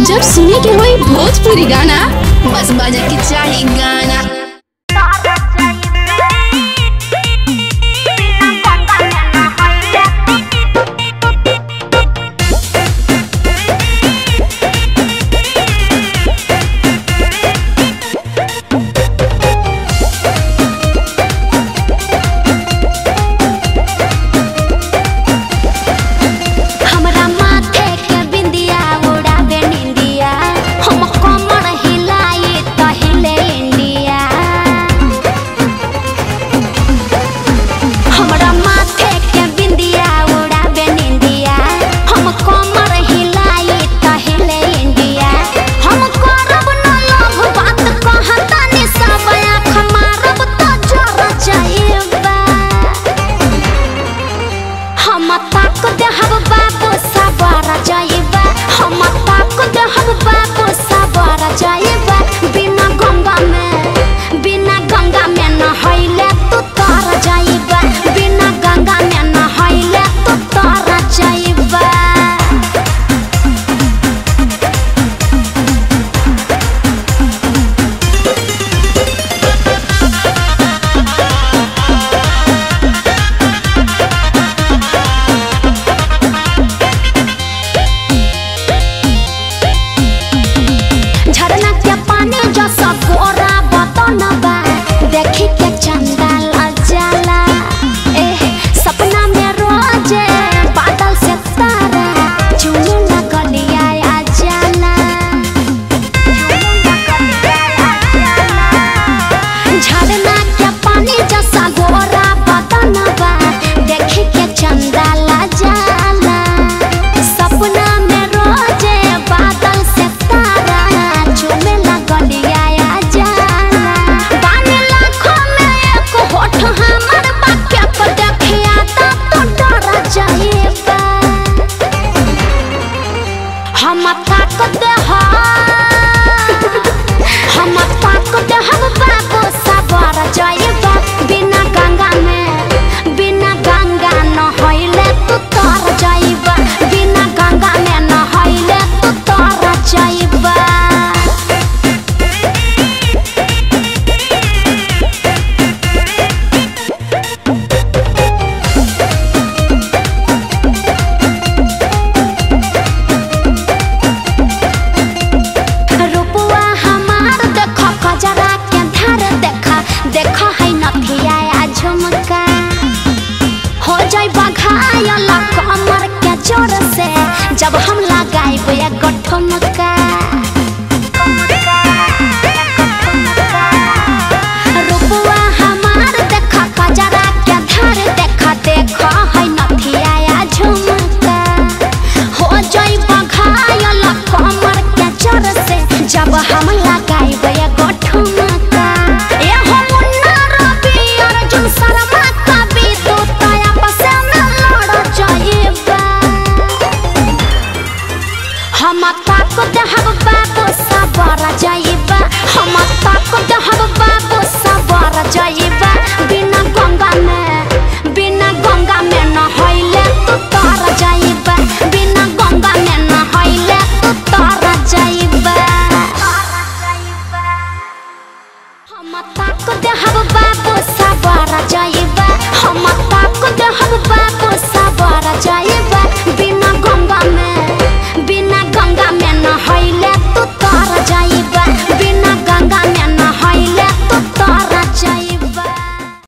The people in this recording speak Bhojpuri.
जब सुने के होई भोजपुरी गाना बस बजे के चाही गाना हमरा माथे के बिंदिया उड़ावे निंदिया हम कमर हिलाई त हिले इंडिया हमरा माथे के बिंदिया उड़ावे निंदिया हम कमर हिलाई त हिले इंडिया हम करब न लोभ बात कहतानी सब आँख मारब त जर जाइबा हम ताक देहब बाबू सबर जाइबा हम ताक देहब बाबू सबर जाइबा बिना गंगा में बिना गंगा में नहैले तू तर जाइबा बिना गंगा में नहैले तू तर जाइबा झरना के पानी जैसा गोरा बतन बा देखी के चंदा लग जाला एह सपना में रोजे बादल से तारा चुने लगलिया आ जाला झरना के पानी जैसा गोरा बतन बा देखी के चंदा लग जाला सपना में रोजे बादल से तारा चुमे लगलिया आ जाला बानी लाखों में एक होठ हमर बाके पर देखिया त तो डर जाइबा हम ताक दे हम ताक दे हम बाबू सबर जाइबा बिना गंगा में बिना गंगा नहैले तू तर जाइबा बिना गंगा में नहैले तू तर जाइबा रुपुआ हमार देख कजरा के धार देखा देख है नथिया आ झुमका हो जाई बघायल कमर के जोर से जब हम लगाइब एक ठुमका रुपुआ हमार देख कजरा के धार देखा देख है नथिया आ झुमका हो जाई बघायल कमर के जोर से जब हम लगाइब एगो ठुमका ए हो मुन्ना रवि अर्जुन शर्मा कवि तू तो आपस में लड़ जाइबा हम ताक देहब बाबू सबर जाइबा हम ताक देहब बाबू सबर जाइबा बिना गंगा में